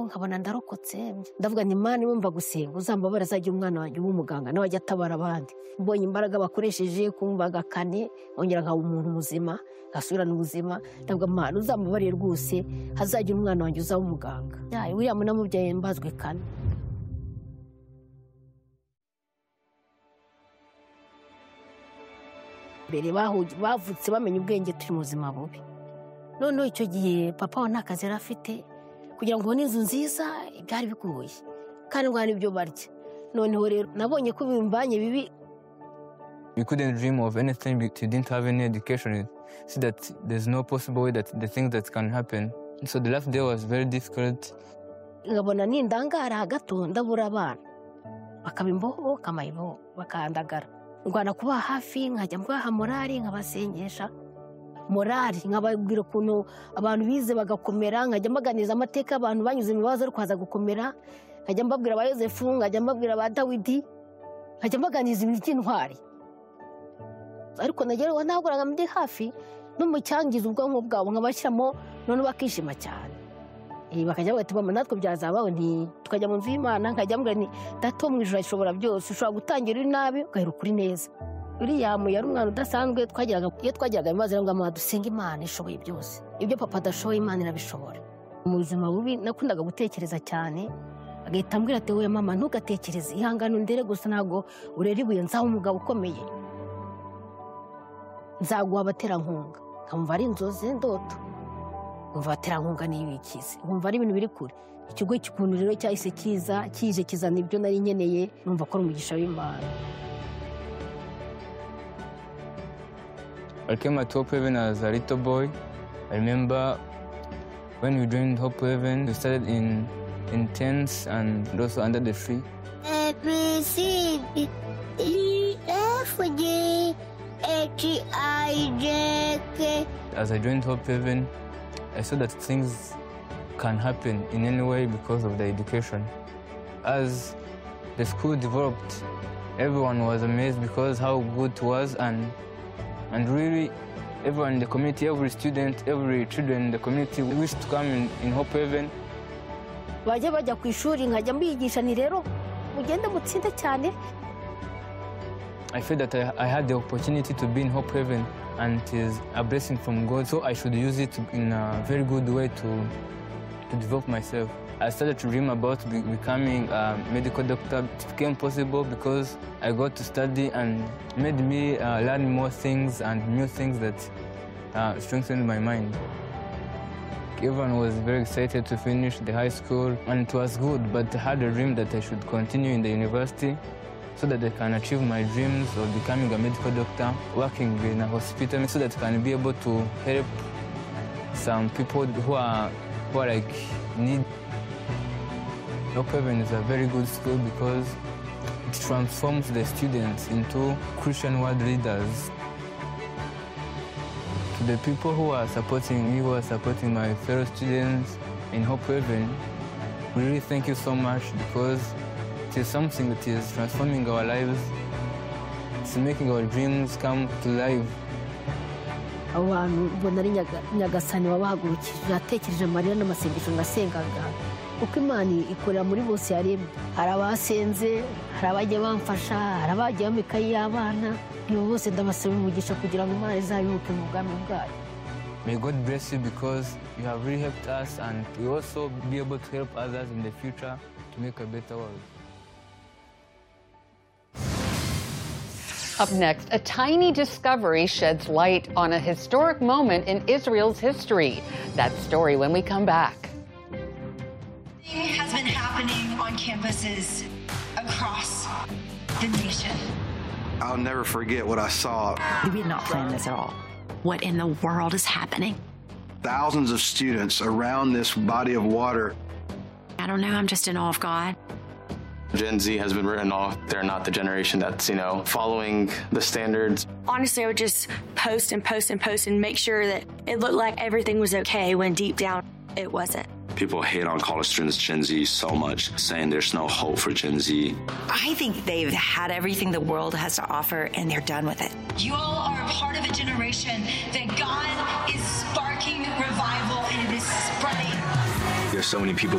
nkabona ndarokotse ndavuga ni imana imwumva gusenga uzambabara azajya umwana wanjye uba umuganga nawe ajya atabara abandi mbonye imbaraga bakoresheje kumvaga kane ongera nkaba umuntu muzima ngasubirana ubuzima ndavuga imana uzambabarire rwose hazajya umwana wanjye uzaba umuganga william namubyaye mbazwe kane mbere bavutse bamenya ubwenge turi mu buzima bubi noneho icyo gihe papa we nta kazi yari afite kugira ngo ubone inzu nziza byari bigoye kandi ngo n'ibyo barya noneho rero nabonye ko bimbanye bibi We couldn't dream of anything because you didn't have any education. See that there's no possible way that the things that can happen. So the last day was very difficult. nkabona nindangara gato ndabura abana bakaba imboho bakama imboho bakandagara ndwana kuba hafi nkajya mbaha morari nkabasengesha morari nkababwira ukuntu abantu bize bagakomera nkajya mbaganiriza amateka abantu banyuze mu bibazo kuza gukomera nkajya mbabwira ba yosefu nkajya mbabwira ba dawidi nkajya mbaganiriza ibintu by'intwari ariko nageraho ntagoraga ndi hafi n'umucyangiza ubwonko bwabo nkabashyiramo noneho bakishima cyane bakajya bati mama natwe byazabawe tukajya mu nzu y'imana nkajya mbwira ni dato mu ijoro ashobora byose ushobora gutangira uri nabi ugahera ukuri neza uriyamu yari umwana udasanzwe twageraga iyo twageraga ibibazo rero mama dusenga imana ishoboye byose ibyo papa adashoboye imana irabishobora mu buzima bubi nakundaga gutekereza cyane agahita ambwira ati wowe mama ntugatekereze ihangane ndere gusa ntabwo urera ibuye nzaho umugabo ukomeye nzaguha abaterankunga nkamva ari inzozi ndoto nkumva abaterankunga niyo bikize nkumva ari ibintu biri kure ikigo cy'ukuntu rero cyahise kiza kije kizana ibyo nari nkeneye numva ko ari umugisha w'imana I came at Hope Haven as a little boy. I remember when we joined Hope Haven, we started in, in tents and also under the tree. A B C D E F G H I J K As I joined Hope Haven, I saw that things can happen in any way because of the education. As the school developed, everyone was amazed because how good it was and and really everyone in the community, every student, every children in the community wished to come in, in Hope Haven. bajya bajya ku ishuri nkajya mbigisha ni rero mugende mutsinde cyane I feel that I, I had the opportunity to be in Hope Haven and it is a blessing from God, so I should use it in a very good way to, to develop myself. I started to dream about be- becoming a medical doctor. It became possible because I got to study and made me uh, learn more things and new things that uh, strengthened my mind. Everyone was very excited to finish the high school and it was good, but I had a dream that I should continue in the university so that I can achieve my dreams of becoming a medical doctor, working in a hospital, so that I can be able to help some people who are, who are like need. Lopeven is a very good school because it transforms the students into Christian world leaders. To the people who are supporting me, who are supporting my fellow students in Hope Haven, we really thank you so much because it is something that is transforming our lives. It's making our dreams come to life. abo bantu ubona ari Nyaga- nyagasani wabahagurukije yatekereje amarira n'amasengesho ngasengaga kuko imana ikorera muri bose yaremye hari abasenze hari abajya bamfasha hari abagiye bampa ikayi y'abana nibo bose ndabasaba umugisha kugira ngo imana izabibuke mu bwami bwayo May God bless you because you have really helped us and we also be able to help others in the future to make a better world. Up next, a tiny discovery sheds light on a historic moment in Israel's history. That story when we come back. Something has been happening on campuses across the nation. I'll never forget what I saw. We had not planned this at all. What in the world is happening? Thousands of students around this body of water. I don't know. I'm just in awe of God. Gen Z has been written off. They're not the generation that's, you know, following the standards. honestly, I would just post and post and post and make sure that it looked like everything was okay when deep down it wasn't. People hate on college students, Gen Z, so much, saying there's no hope for Gen Z. I think they've had everything the world has to offer and they're done with it. You all are a part of a generation that God is sparking revival and it is spreading. There's so many people that